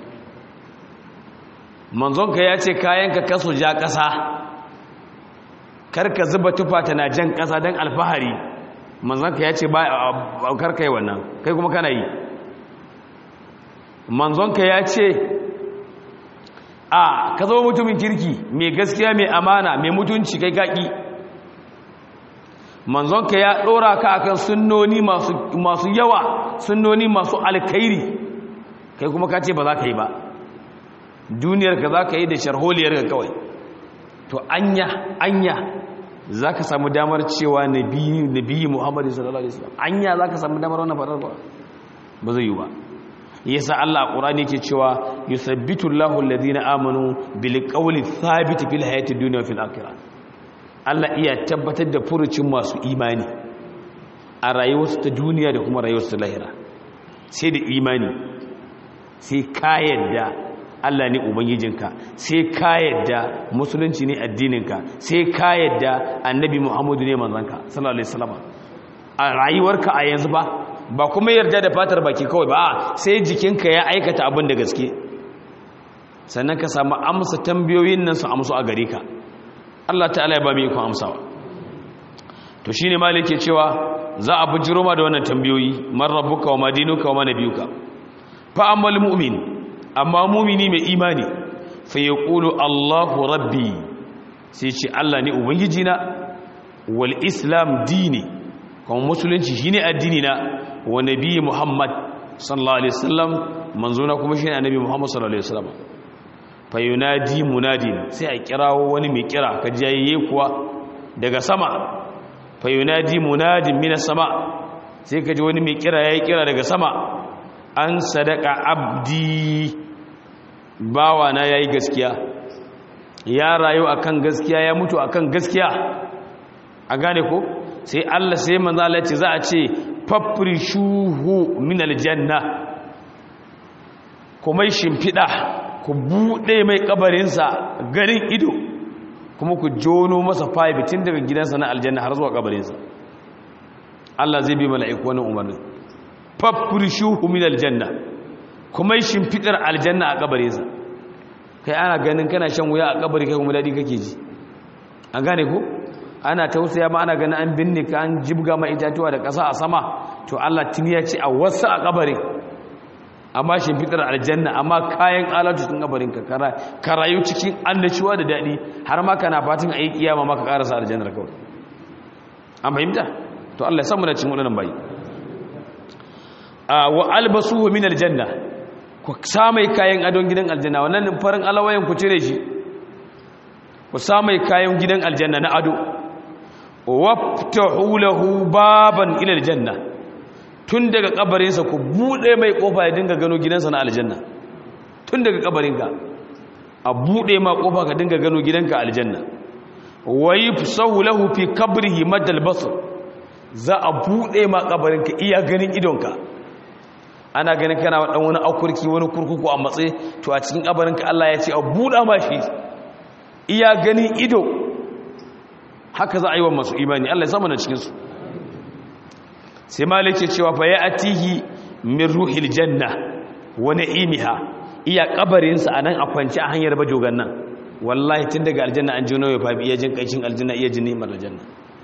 [SPEAKER 1] manzonka ya ce kayanka kaso ja ƙasa karka zuba tufa tana jan ƙasa don alfahari manzonka ya ce ba karka yi wannan kai kuma kana yi manzonka ya ce a ka zama mutumin kirki mai gaskiya mai amana mai mutunci kai kaki manzonka ya ɗora ka akan sunnoni masu yawa sunnoni masu alkairi kai kuma ka ce ba za ka yi ba duniyar ka za ka yi da sharholiyar ka kawai to anya anya za ka samu damar cewa nabi muhammadu sallallahu alaihi wasallam anya za ka samu damar wannan faɗar ba ba zai yi ba yasa Allah a Qur'ani yake cewa yusabbitu Allahu alladhina amanu bil qawli thabit fil hayati dunya wa fil akhirah Allah iya tabbatar da furucin masu imani a rayuwarsu ta duniya da kuma rayuwarsu ta lahira sai da imani sai ka yadda Allah ne ubangijinka sai ka yadda musulunci ne addininka sai ka yadda annabi Muhammadu ne manzanka sallallahu alaihi wasallam a rayuwarka a yanzu ba ba kuma yarda da fatar baki kawai ba sai jikinka ya aikata abin da gaske sannan ka samu amsa tambayoyin nan su amsu a gare ka Allah ta'ala ya ba mu ikon amsawa to shine malik ke cewa za a bujiro ma da wannan tambayoyi man rabbuka wa madinuka wa manabiyuka fa ammal mu'min amma mu'mini mai imani fa yaqulu Allahu rabbi sai ce Allah ne ubangiji na wal islam dini kuma musulunci shine addini na wa nabi Muhammad sallallahu alaihi wasallam manzona kuma shine annabi Muhammad sallallahu alaihi wasallam fa yunadi munadin sai a kirawo wani mai kira ka jayayye kuwa daga sama fa yunadi munadin minas sama sai ka ji wani mai kira yayi kira daga sama an sadaka abdi bawa na yayi gaskiya ya rayu akan gaskiya ya mutu akan gaskiya a gane ko sai Allah sai manzo Allah ce za a ce fafrishuhu min aljanna kuma shimfida ku bude mai kabarinsa garin ido kuma ku jono masa five tun daga gidansa na aljanna har zuwa kabarinsa Allah zai bi mala'iku wannan umarnin fafrishuhu min aljanna kuma shimfidar aljanna a kabarinsa kai ana ganin kana shan wuya a kabari kai kuma dadi kake ji an gane ko ana tausaya ma ana ganin an binne ka an jibga ma itatuwa da ƙasa a sama to Allah tuni ya ce a wasu a kabarin amma shimfidar aljanna amma kayan alatu cikin kabarin ka ka rayu cikin annashuwa da daɗi har ma kana fatan a yi kiyama maka ƙarasa aljannar kawai an fahimta to Allah ya samu na cin waɗannan bayi wa albasuhu min aljanna ku samai kayan adon gidan aljanna wannan farin alawayen ku cire shi ku samai kayan gidan aljanna na ado waftahu lahu baban ila aljanna tun daga kabarinsa ku bude mai kofa ya dinga gano gidansa na aljanna tun daga kabarinka a bude ma kofa ka dinga gano gidanka aljanna wa yufsahu lahu fi qabrihi madal basr za a bude ma kabarinka iya ganin idonka ana ganin kana dan wani akurki wani kurkuku a matsayi to a cikin kabarinka Allah ya ce a buda ma shi iya ganin ido haka za a yi wa masu imani Allah ya samu na cikin su sai malik ce cewa fa ya'tihi min ruhil janna wa na'imiha iya kabarinsa anan a kwance a hanyar bajogan nan wallahi tun daga aljanna an jino ya fabi iya jin kaicin aljanna iya jin ni'imar aljanna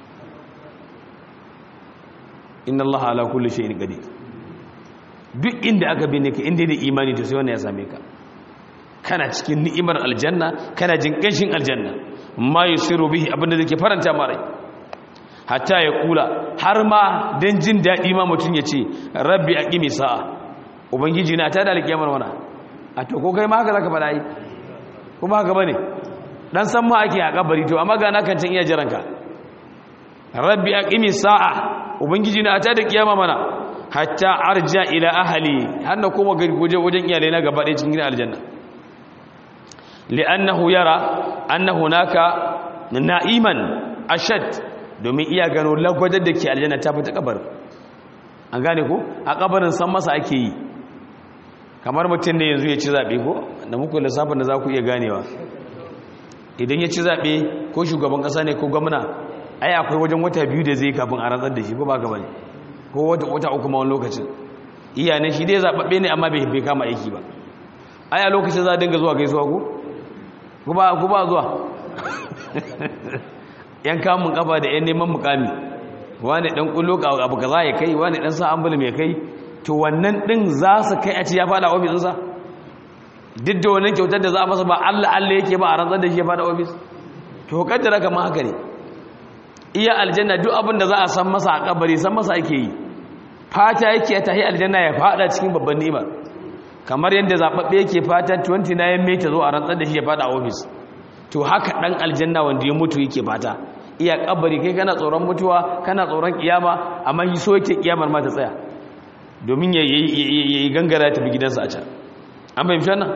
[SPEAKER 1] inna allaha ala kulli shay'in qadir duk inda aka bi ne ka inda da imani to sai wannan ya same ka kana cikin ni'imar aljanna kana jin kanshin aljanna ma yusiru bihi abinda zake faranta ma rai hatta ya kula har ma dan jin dadi ma mutun ya ce rabbi aqimi sa'a ubangiji na ta da alkiyamar wana a to ko kai ma haka zaka fada yi kuma haka bane dan san ma ake a kabari to amma ga na kan can iya jiranka rabbi aqimi sa'a ubangiji na ta da kiyama mana hatta arja ila ahli har na koma waje wajen iyalai na gaba ɗaya cikin gidan aljanna li'annahu yara anna hunaka na'iman ashad domin iya gano lagwadar da ke aljanna ta fita kabarin an gane ko a kabarin san masa ake yi kamar mutum ne yanzu ya ci zaɓe ko da muku lissafin da za ku iya ganewa idan ya ci zaɓe ko shugaban ƙasa ne ko gwamna ai akwai wajen wata biyu da zai kafin a rantsar da shi ko ba ka bane ko wata wata uku ma wani lokacin iya ne shi dai zaɓaɓɓe ne amma bai kama aiki ba ai a lokacin za a dinga zuwa gaisuwa ko ku ba zuwa yan kamun kafa da yan neman mukami wani dan kullo abu kaza ya kai wani dan sa ambulum ya kai to wannan din za su kai a ci ya fada ofis sa duk da wannan kyautar da za a masa ba Allah Allah yake ba a rantsar da shi ya fada ofis to kaddara kamar haka ne iya aljanna duk abin da za a san masa a kabari san masa ake yi fata yake ta yi aljanna ya fada cikin babban ni'ima kamar yadda zababbe yake fata 29 mai ta zo a rantsar da shi ya fada ofis to haka dan aljanna wanda ya mutu yake fata iya kabari kai kana tsoron mutuwa kana tsoron kiyama amma shi so yake kiyamar ma ta tsaya domin ya yi gangara ta bi gidansa a can an fahimci wannan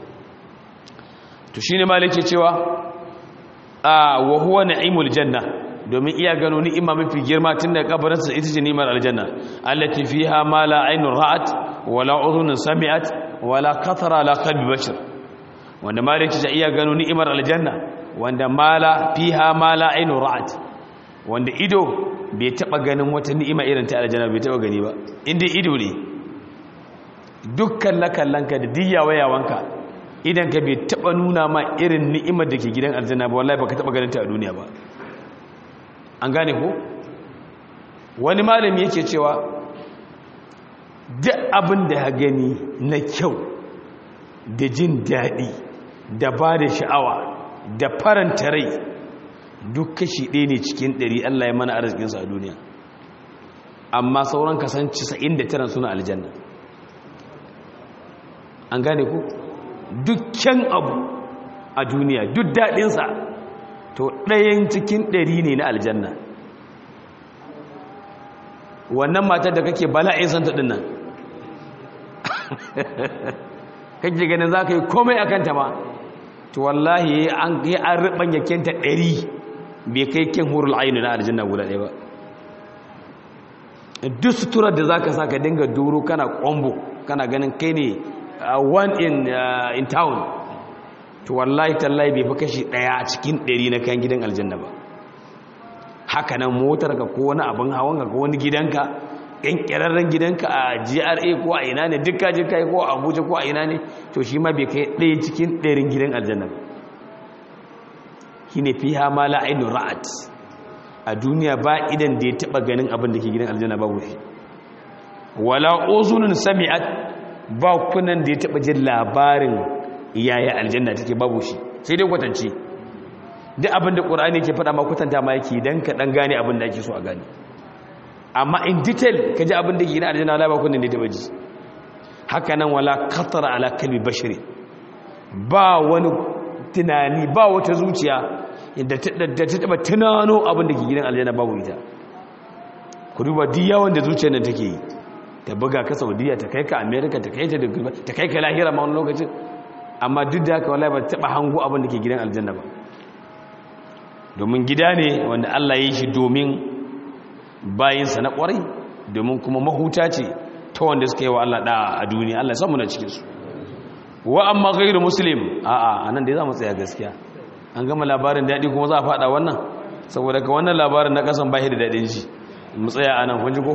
[SPEAKER 1] to shine malike cewa a wa huwa na'imul janna domin iya gano ni'ima mafi girma tun da kabarinsa ita ce ni'imar aljanna allati fiha ma la aynun ra'at wala udhunun sami'at wala qatara la qalbi bashar wanda maliki ta iya gano ni'imar aljanna wanda mala fiha ma la aynun ra'at wanda ido bai taba ganin wata ni'ima irin ta aljanna bai taba gani ba inda ido ne dukkan lakallanka da diyawayawanka idan ka bai taba nuna ma irin ni'imar da ke gidan aljanna ba wallahi baka taba ganin ta a duniya ba an gane ko wani malami yake cewa duk abin da ya gani na kyau da jin daɗi da ba da sha'awa da faranta rai duk kashi ɗaya ne cikin ɗari Allah ya mana arzikinsa a duniya amma sauran kasanci sa'in da tara suna aljanna an gane ku dukkan abu a duniya duk daɗinsa to ɗayan cikin ɗari ne na aljanna wannan matar da kake bala'in santa ɗin nan kake ganin za ka yi komai a kanta ma to wallahi an yi an riɓanya kenta ɗari bai kai kin hurul ainu na aljanna guda ɗaya ba duk suturar da za ka sa ka dinga duro kana ƙwambo kana ganin kai ne one in town to wallahi tallahi bai fi kashi daya a cikin ɗari na kan gidan aljanna ba haka nan motar ka ko wani abin hawan ka ko wani gidanka yan kirarren gidanka a GRA ko a ina ne duk kaje kai ko a Abuja ko a ina ne to shi ma bai kai ɗaya cikin ɗarin gidan aljanna ba shine fiha ma la ainu ra'at a duniya ba idan da ya taba ganin abin da ke gidan aljanna babu shi wala uzunun sami'at ba kunan da ya taba jin labarin yaya aljanna take babu shi sai dai kwatance duk abin da qur'ani ke faɗa ma kwatanta ma yake dan ka dan gane abin da ake so a gane amma in detail ka ji abin da ke na aljanna wala ba kunan da ya taba ji haka nan wala qatara ala kalbi bashari ba wani tunani ba wata zuciya da ta taba tunano abin da ke gidan aljanna babu ita ku duba duk yawan da zuciyar nan take yi ta buga ka saudiya ta kai ka america ta kai ta da ta kai ka lahira ma wani lokacin amma duk da haka wallahi ba taba hango abin da ke gidan aljanna ba domin gida ne wanda Allah ya yi shi domin bayinsa na kwarai domin kuma mahuta ce ta wanda suka yi wa Allah da a duniya Allah samu na cikin su wa amma ghairu muslim a'a anan dai za mu tsaya gaskiya an gama labarin daɗi kuma za a faɗa wannan saboda ka wannan labarin na kasan bashi da daɗin shi mu tsaya anan kun ji ko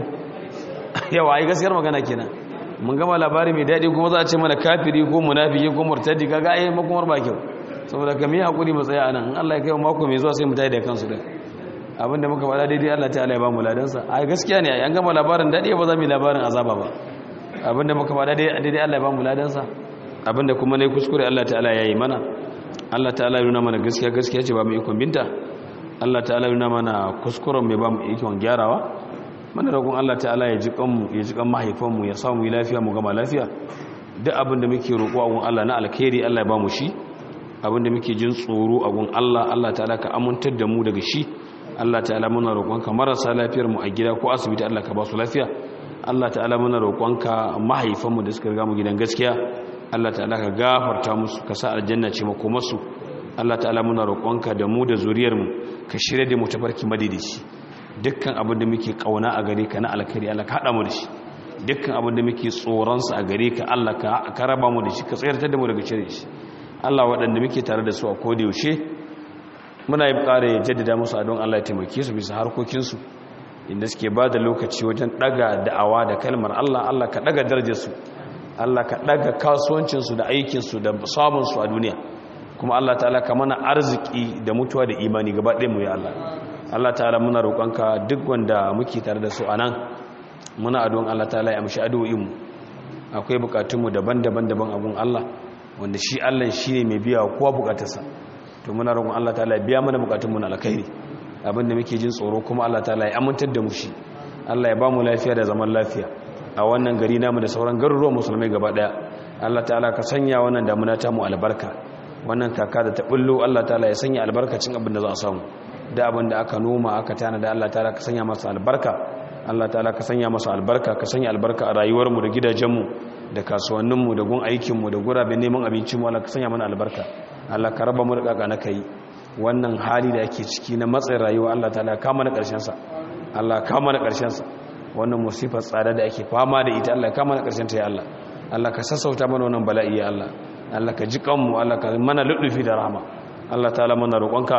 [SPEAKER 1] yawa ai gaskiyar magana kenan mun gama labari mai daɗi kuma za a ce mana kafiri ko munafiki ko murtadi kaga ai makomar ba kyau saboda ka mi hakuri mu tsaya anan in Allah ya kai mako mai zuwa sai mu tayi da kansu da abinda muka faɗa daidai Allah ta'ala ya ba mu ladan sa ai gaskiya ne an gama labarin daɗi ba za mu yi labarin azaba ba abinda muka faɗa daidai Allah ya ba mu ladan sa abinda kuma ne kuskure Allah ta'ala ya yi mana Allah ta'ala ya nuna mana gaskiya gaskiya ce ba mu ikon binta Allah ta'ala ya nuna mana kuskuren mai ba mu ikon gyarawa mana roƙon Allah ta'ala ya ji kanmu ya ji kan mahaifanmu ya samu yi lafiya mu gama lafiya duk abin da muke roƙo a gun Allah na alkhairi Allah ya ba mu shi abin da muke jin tsoro a gun Allah Allah ta'ala ka amintar da mu daga shi Allah ta'ala muna roƙonka marasa lafiyar mu a gida ko asibiti Allah ka ba su lafiya Allah ta'ala muna roƙonka mahaifanmu da suka riga mu gidan gaskiya Allah ta'ala ka gafarta musu ka sa aljanna ce makomarsu Allah ta'ala muna roƙonka da mu da zuriyarmu ka shirya da mu tafarki madidici dukkan abin da muke kauna a gare ka na alkhairi Allah ka hada mu da shi dukkan abin da muke tsoron sa a gare ka Allah ka raba mu da shi ka tsayar da mu daga cire shi Allah waɗanda muke tare da su a koda yaushe muna yi ƙara jaddada musu a don Allah ya taimake su bisa harkokin su inda suke ba da lokaci wajen daga da'awa da kalmar Allah Allah ka daga darajar su Allah ka daga kasuwancin su da aikin su da samun su a duniya kuma Allah ta'ala ka mana arziki da mutuwa da imani gaba ɗaya mu ya Allah Allah ta'ala muna roƙonka duk wanda muke tare da su a nan muna adon Allah ta'ala ya amshi addu'o'inmu akwai bukatunmu daban-daban daban abun Allah wanda shi Allah shi ne mai biya kowa bukatarsa to muna roƙon Allah ta'ala ya biya mana bukatunmu na alkhairi abinda muke jin tsoro kuma Allah ta'ala ya amintar da mu shi Allah ya ba mu lafiya da zaman lafiya a wannan gari namu da sauran garuruwan musulmai gaba daya Allah ta'ala ka sanya wannan damuna ta mu albarka wannan kaka da ta bullo Allah ta'ala ya sanya albarkacin abin da za a samu da abin da aka noma aka tana da Allah ta'ala ka sanya masa albarka Allah ta'ala ka sanya masa albarka ka sanya albarka a rayuwarmu da gidajenmu da kasuwanninmu da gun aikinmu da guraben neman abincinmu Allah ka sanya mana albarka Allah ka raba mu da kaka na kai wannan hali da ake ciki na matsayin rayuwa Allah ta'ala ka mana karshen sa Allah ka mana karshen sa wannan musifar tsada da ake fama da ita Allah ka mana karshen ta ya Allah Allah ka sassauta mana wannan bala'i ya Allah Allah ka ji kanmu Allah ka mana ludufi da rahama Allah ta'ala mana roƙonka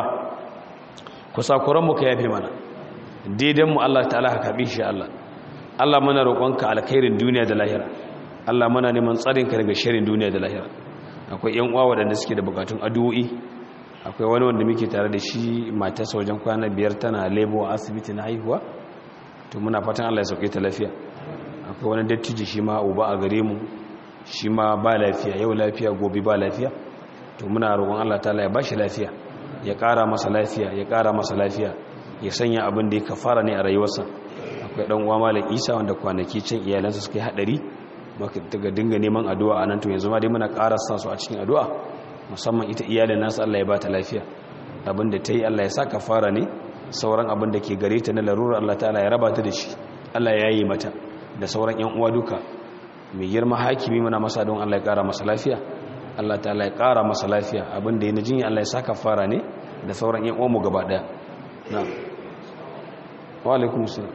[SPEAKER 1] kusakuranmu ka yafe mana daidanmu Allah ta'ala ka karbi shi Allah Allah muna roƙonka alkhairin duniya da lahira Allah muna neman tsarinka daga shirin duniya da lahira akwai ƴan uwa waɗanda suke da bukatun addu'o'i akwai wani wanda muke tare da shi matarsa wajen kwana biyar tana lebo a asibiti na haihuwa to muna fatan Allah ya sauke ta lafiya akwai wani dattijo shi ma uba a gare mu shi ma ba lafiya yau lafiya gobe ba lafiya to muna roƙon Allah ta'ala ya bashi lafiya ya ƙara masa lafiya ya ƙara masa lafiya ya sanya abin da ya kafara ne a rayuwarsa akwai ɗan uwa malam isa wanda kwanaki can iyalansa suka yi haɗari daga dinga neman addu'a a nan to yanzu ma dai muna ƙara sa su a cikin addu'a musamman ita iyalin nasu Allah ya ba ta lafiya abin da ta yi Allah ya sa kafara ne sauran abin da ke gare ta na larura Allah ta'ala ya raba ta da shi Allah ya yi mata da sauran yan uwa duka mai girma hakimi muna masa don Allah ya ƙara masa lafiya Allah ta'ala ya ƙara masa lafiya abinda ya jinya Allah ya saka fara ne da sauran yan uwanmu gaba ɗaya na wa alaikum salam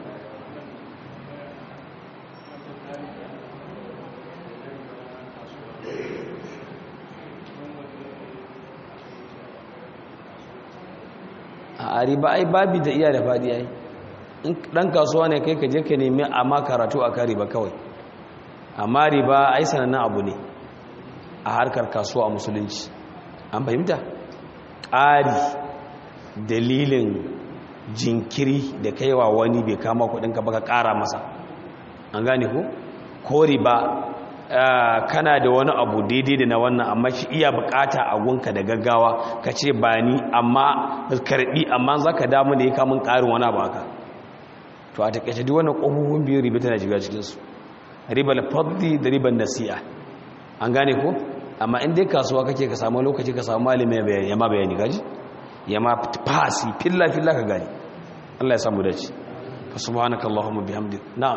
[SPEAKER 1] a riba ai babi da iya da faɗi ai in ɗan kasuwa ne kai ka je ka nemi amma karatu a kan riba kawai amma riba ai sanannen abu ne a harkar kasuwa a musulunci an fahimta ƙari dalilin jinkiri da kaiwa wani bai kama kudinka baka ƙara masa an gane ku ko riba kana da wani abu daidai da na wannan amma shi iya bukata a gunka da gaggawa ka ce ba ni amma karbi amma za ka damu da ya kamun ƙarin wani abu haka to a takaice duk wannan ƙofofin biyu riba tana shiga cikinsu ribar fadli da ribar nasi'a an gane ko amma in dai kasuwa kake ka samu lokaci ka samu malami bayani ya ma bayani gaji ya ma fasi filla filla ka gani Allah ya samu dace fa subhanaka allahumma bihamdik na'am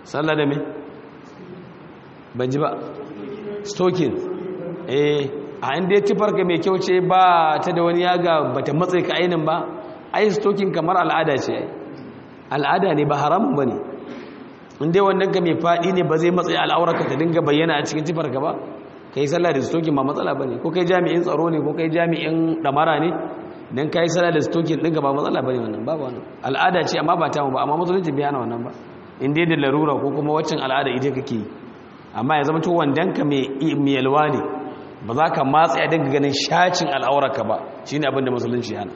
[SPEAKER 1] sallah da me ban ji ba stokin eh a inda ya tufarka mai kyau ce ba ta da wani yaga ba ta matsayi ka ainin ba ai stokin kamar al'ada ce al'ada ne ba haramun ba ne inda wannan ka mai faɗi ne ba zai matsayi al'aurarka ta dinga bayyana a cikin tufarka ba ka yi sallah da stokin ba matsala ba ne ko kai jami'in tsaro ne ko kai jami'in ɗamara ne don ka yi sallah da stokin ɗinka ba matsala ba ne wannan ba wannan al'ada ce amma ba ta mu ba amma musulunci bai hana wannan ba inda da larura ko kuma waccan al'ada ita kake yi amma ya zama to wandanka mai yalwa ne ba za ka matsa ya dinga ganin shacin al'aurarka ba shi ne abinda musulunci hana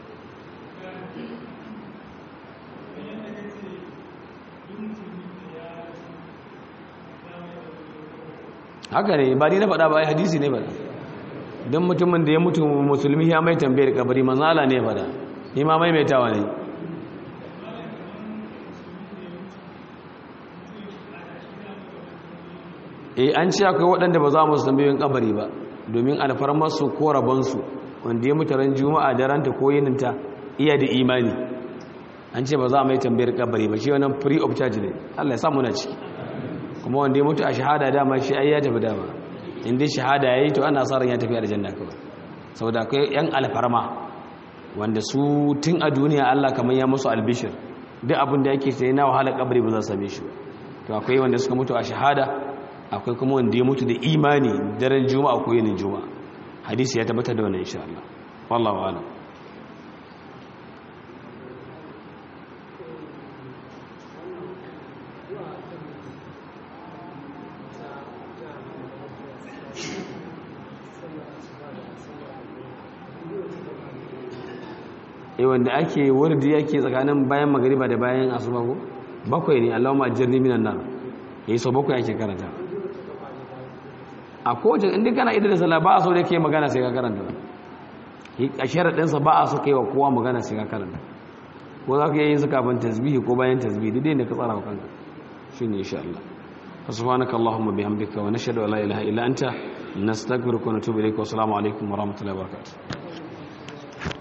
[SPEAKER 1] haka ne ba ni na faɗa ba ya hadisi ne faɗa don mutumin da ya mutu musulmi ya mai tambayar kabari manzala ne faɗa ni ma maimaitawa ne e an ce akwai waɗanda ba za mu tambayoyin kabari ba domin alfarmarsu ko rabonsu wanda ya mutu ran juma'a da ranta ko yininta iya da imani an ce ba za mu yi tambayar kabari ba shi wannan free of charge ne Allah ya samu na ciki kuma wanda ya mutu a shahada dama shi ai ya tafi dama inda shahada yayi to ana sa ran ya tafi aljanna kawai saboda akwai yan alfarma wanda su tun a duniya Allah kamar ya musu albishir duk abin da yake sai na wahala kabari ba za su same shi ba to akwai wanda suka mutu a shahada akwai kuma wanda ya mutu da imani daren juma'a ko yinin juma'a hadisi ya tabbatar da wannan insha Allah wallahu a'lam eh wanda ake wurdi yake tsakanin bayan magariba da bayan asuba ko bakwai ne Allahumma ajirni minan nar yayi so bakwai ake karanta a kowace inda kana idan da sallah ba a so da ke magana sai ka karanta a sharaɗinsa ba a so kai wa kowa magana sai ka karanta ko za ka yi su kafin tasbihi ko bayan tasbihi dai da ka tsara wa kanka shi ne insha Allah subhanaka allahumma bihamdika wa nashhadu an la ilaha illa anta nastaghfiruka wa natubu ilayka wa assalamu alaikum wa rahmatullahi wa barakatuh